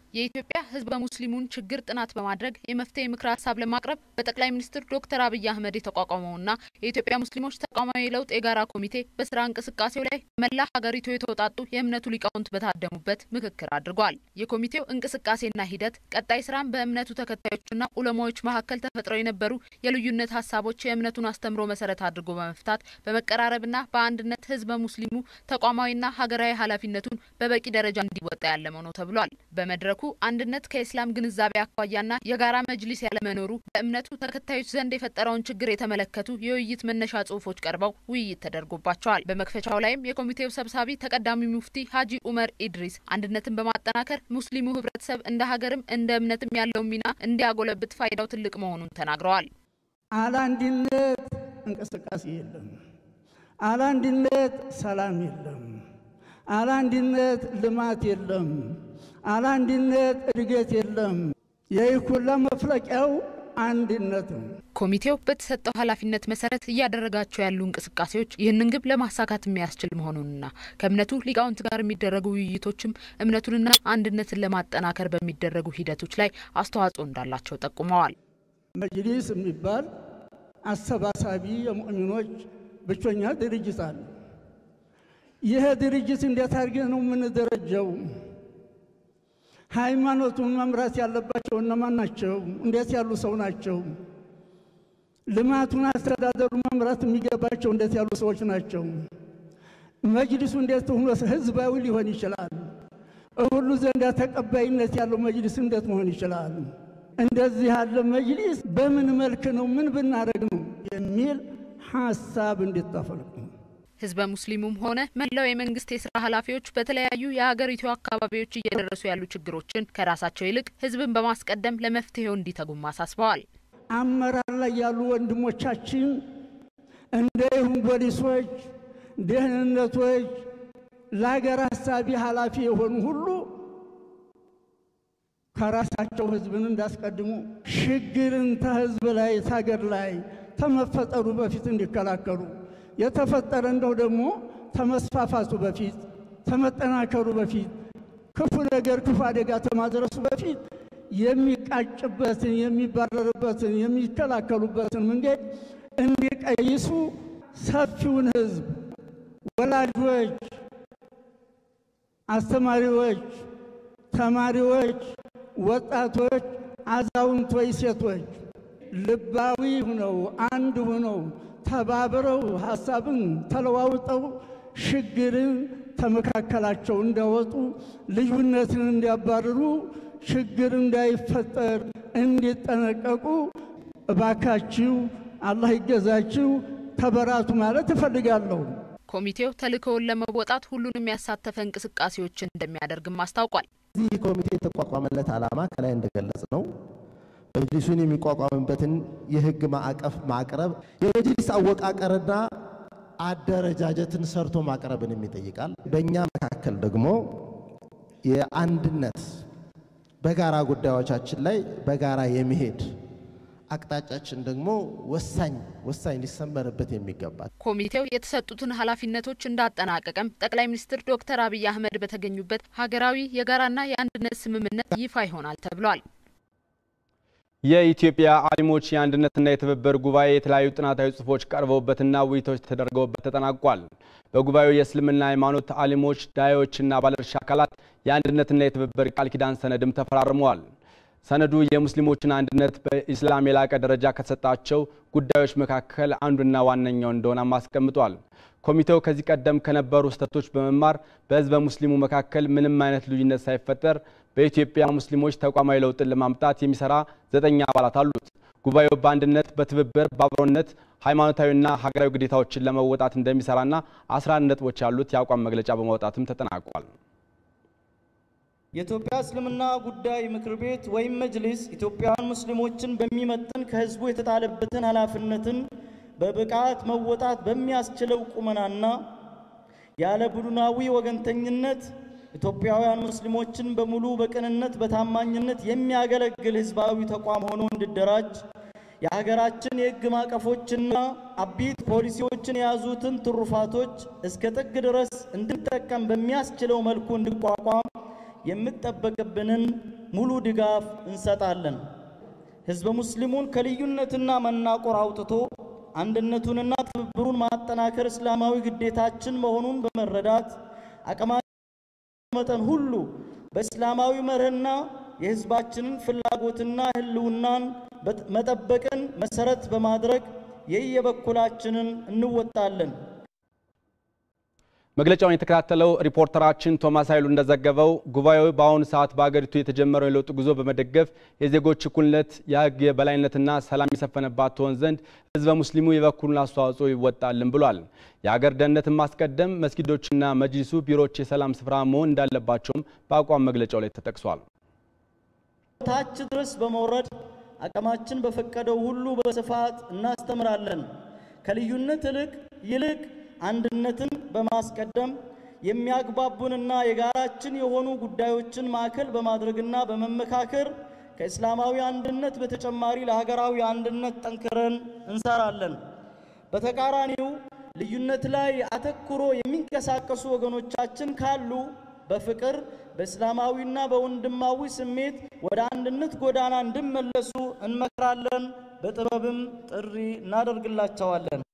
የኢትዮጵያ ሕዝበ ሙስሊሙን ችግር ጥናት በማድረግ የመፍትሄ ምክረ ሀሳብ ለማቅረብ በጠቅላይ ሚኒስትር ዶክተር አብይ አህመድ የተቋቋመውና የኢትዮጵያ ሙስሊሞች ተቋማዊ ለውጥ የጋራ ኮሚቴ በስራ እንቅስቃሴው ላይ መላ ሀገሪቱ የተውጣጡ የእምነቱ ሊቃውንት በታደሙበት ምክክር አድርጓል። የኮሚቴው እንቅስቃሴና ሂደት ቀጣይ ስራም በእምነቱ ተከታዮችና ኡለማዎች መካከል ተፈጥረው የነበሩ የልዩነት ሀሳቦች የእምነቱን አስተምሮ መሰረት አድርጎ በመፍታት በመቀራረብና በአንድነት ሕዝበ ሙስሊሙ ተቋማዊና ሀገራዊ ኃላፊነቱን በበቂ ደረጃ እንዲወጣ ያለመው ነው ተብሏል። በመድረኩ አንድነት ከኢስላም ግንዛቤ አኳያና የጋራ መጅሊስ ያለመኖሩ በእምነቱ ተከታዮች ዘንድ የፈጠረውን ችግር የተመለከቱ የውይይት መነሻ ጽሁፎች ቀርበው ውይይት ተደርጎባቸዋል። በመክፈቻው ላይም የኮሚቴው ሰብሳቢ ተቀዳሚ ሙፍቲ ሀጂ ኡመር ኢድሪስ አንድነትን በማጠናከር ሙስሊሙ ህብረተሰብ እንደ ሀገርም እንደ እምነትም ያለውን ሚና እንዲያጎለብት ፋይዳው ትልቅ መሆኑን ተናግረዋል። አለ አንድነት እንቅስቃሴ የለም። አለ አንድነት ሰላም የለም። አለ አንድነት ልማት የለም። አለ አንድነት እድገት የለም። ይህ ሁላ መፍለቂያው አንድነት ነው። ኮሚቴው በተሰጠው ኃላፊነት መሰረት እያደረጋቸው ያሉ እንቅስቃሴዎች ይህንን ግብ ለማሳካት የሚያስችል መሆኑንና ከእምነቱ ሊቃውንት ጋር የሚደረጉ ውይይቶችም እምነቱንና አንድነትን ለማጠናከር በሚደረጉ ሂደቶች ላይ አስተዋጽኦ እንዳላቸው ጠቁመዋል። መጅሊስ የሚባል አሰባሳቢ የሙእሚኖች ብቸኛ ድርጅት አለ። ይህ ድርጅት እንዴት አድርገን ነው የምንደረጀው? ሃይማኖቱን መምራት ያለባቸው እነማን ናቸው? እንዴት ያሉ ሰው ናቸው? ልማቱን አስተዳደሩን መምራት የሚገባቸው እንዴት ያሉ ሰዎች ናቸው? መጅሊሱ እንዴት ሆኖ ህዝባዊ ሊሆን ይችላል? ሁሉ ዘንዳ ተቀባይነት ያለው መጅሊስ እንዴት መሆን ይችላል? እንደዚህ ያለ መጅሊስ በምን መልክ ነው ምን ብናደርግ ነው የሚል ሀሳብ እንዲታፈልቁ ህዝበ ሙስሊሙም ሆነ መላው የመንግስት የስራ ኃላፊዎች በተለያዩ የሀገሪቱ አካባቢዎች እየደረሱ ያሉ ችግሮችን ከራሳቸው ይልቅ ህዝብን በማስቀደም ለመፍትሄው እንዲተጉም አሳስበዋል። አመራር ላይ ያሉ ወንድሞቻችን እንዲሁም ፖሊሶች፣ ደህንነቶች፣ ለሀገር ሀሳቢ ኃላፊ የሆኑ ሁሉ ከራሳቸው ህዝብን እንዳስቀድሙ ሽግርን ተህዝብ ላይ ታገር ላይ ተመፈጠሩ በፊት እንዲከላከሉ የተፈጠረ እንደው ደግሞ ተመስፋፋቱ በፊት ተመጠናከሩ በፊት ክፉ ነገር ክፉ አደጋ ተማድረሱ በፊት የሚቃጭበትን የሚባረርበትን የሚከላከሉበትን መንገድ እንዲቀይሱ ሰፊውን ህዝብ ወላጆች፣ አስተማሪዎች፣ ተማሪዎች፣ ወጣቶች፣ አዛውንቶች፣ ሴቶች ልባዊ ሁነው አንድ ሁነው ተባብረው ሀሳብን ተለዋውጠው ሽግርን ተመካከላቸው እንዲያወጡ ልዩነትን እንዲያባርሩ ችግር እንዳይፈጠር እንዲጠነቀቁ እባካችሁ አላህ ይገዛችሁ ተበራቱ ማለት እፈልጋለሁ። ኮሚቴው ተልእኮውን ለመወጣት ሁሉንም ያሳተፈ እንቅስቃሴዎችን እንደሚያደርግም አስታውቋል። ይህ ኮሚቴ የተቋቋመለት ዓላማ ከላይ እንደገለጽ ነው መጅሊሱን የሚቋቋምበትን የህግ ማዕቀፍ ማቅረብ የመጅሊስ አወቃቀርና አደረጃጀትን ሰርቶ ማቅረብንም ይጠይቃል። በእኛ መካከል ደግሞ የአንድነት በጋራ ጉዳዮቻችን ላይ በጋራ የመሄድ አቅጣጫችን ደግሞ ወሳኝ ወሳኝ ሊሰመርበት የሚገባል። ኮሚቴው የተሰጡትን ኃላፊነቶች እንዳጠናቀቀም ጠቅላይ ሚኒስትር ዶክተር አብይ አህመድ በተገኙበት ሀገራዊ የጋራና የአንድነት ስምምነት ይፋ ይሆናል ተብሏል። የኢትዮጵያ አሊሞች የአንድነትና የትብብር ጉባኤ የተለያዩ ጥናታዊ ጽሑፎች ቀርበውበትና ውይይቶች ተደርገውበት ተጠናቋል። በጉባኤው የእስልምና ሃይማኖት አሊሞች፣ ዳዮችና ባለድርሻ አካላት የአንድነትና የትብብር ቃል ኪዳን ሰነድም ተፈራርመዋል። ሰነዱ የሙስሊሞችን አንድነት በኢስላም የላቀ ደረጃ ከተሰጣቸው ጉዳዮች መካከል አንዱና ዋነኛው እንደሆነም አስቀምጧል። ኮሚቴው ከዚህ ቀደም ከነበሩ ስህተቶች በመማር በህዝበ ሙስሊሙ መካከል ምንም አይነት ልዩነት ሳይፈጠር በኢትዮጵያ ሙስሊሞች ተቋማዊ ለውጥን ለማምጣት የሚሰራ ዘጠኝ አባላት አሉት። ጉባኤው በአንድነት በትብብር በአብሮነት ሃይማኖታዊና ሀገራዊ ግዴታዎችን ለመወጣት እንደሚሰራና አስራ አንድ ነጥቦች ያሉት የአቋም መግለጫ በማውጣትም ተጠናቋል። የኢትዮጵያ እስልምና ጉዳይ ምክር ቤት ወይም መጅሊስ ኢትዮጵያውያን ሙስሊሞችን በሚመጥን ከህዝቡ የተጣለበትን ኃላፊነትን በብቃት መወጣት በሚያስችለው ቁመናና ያለ ቡድናዊ ወገንተኝነት ኢትዮጵያውያን ሙስሊሞችን በሙሉ በቅንነት በታማኝነት የሚያገለግል ህዝባዊ ተቋም ሆኖ እንዲደራጅ የሀገራችን የህግ ማዕቀፎችና አቢት ፖሊሲዎችን የያዙትን ትሩፋቶች እስከ ጥግ ድረስ እንድንጠቀም በሚያስችለው መልኩ እንዲቋቋም የምጠበቅብንን ሙሉ ድጋፍ እንሰጣለን። ሕዝበ ሙስሊሙን ከልዩነትና መናቆር አውጥቶ አንድነቱንና ትብብሩን ማጠናከር እስላማዊ ግዴታችን መሆኑን በመረዳት አቅማችን መጠን ሁሉ በእስላማዊ መርህና የሕዝባችንን ፍላጎትና ሕልውናን መጠበቅን መሰረት በማድረግ የየበኩላችንን እንወጣለን። መግለጫውን የተከታተለው ሪፖርተራችን ቶማስ ኃይሉ እንደዘገበው ጉባኤው በአሁኑ ሰዓት በአገሪቱ የተጀመረው የለውጥ ጉዞ በመደገፍ የዜጎች እኩልነት፣ የሕግ የበላይነትና ሰላም የሰፈነባት ትሆን ዘንድ ሕዝበ ሙስሊሙ የበኩሉን አስተዋጽኦ ይወጣልን ብሏል። የሀገር ደህንነትን ማስቀደም፣ መስጊዶችና መጅሊሱ ቢሮዎች የሰላም ስፍራ መሆን እንዳለባቸውም በአቋም መግለጫው ላይ ተጠቅሷል። ታች ድረስ በመውረድ አቅማችን በፈቀደው ሁሉ በስፋት እናስተምራለን። ከልዩነት ይልቅ ይልቅ አንድነትን በማስቀደም የሚያግባቡንና የጋራችን የሆኑ ጉዳዮችን ማዕከል በማድረግና በመመካከር ከእስላማዊ አንድነት በተጨማሪ ለሀገራዊ አንድነት ጠንክረን እንሰራለን። በተቃራኒው ልዩነት ላይ አተኩሮ የሚንቀሳቀሱ ወገኖቻችን ካሉ በፍቅር በእስላማዊና በወንድማዊ ስሜት ወደ አንድነት ጎዳና እንዲመለሱ እንመክራለን። በጥበብም ጥሪ እናደርግላቸዋለን።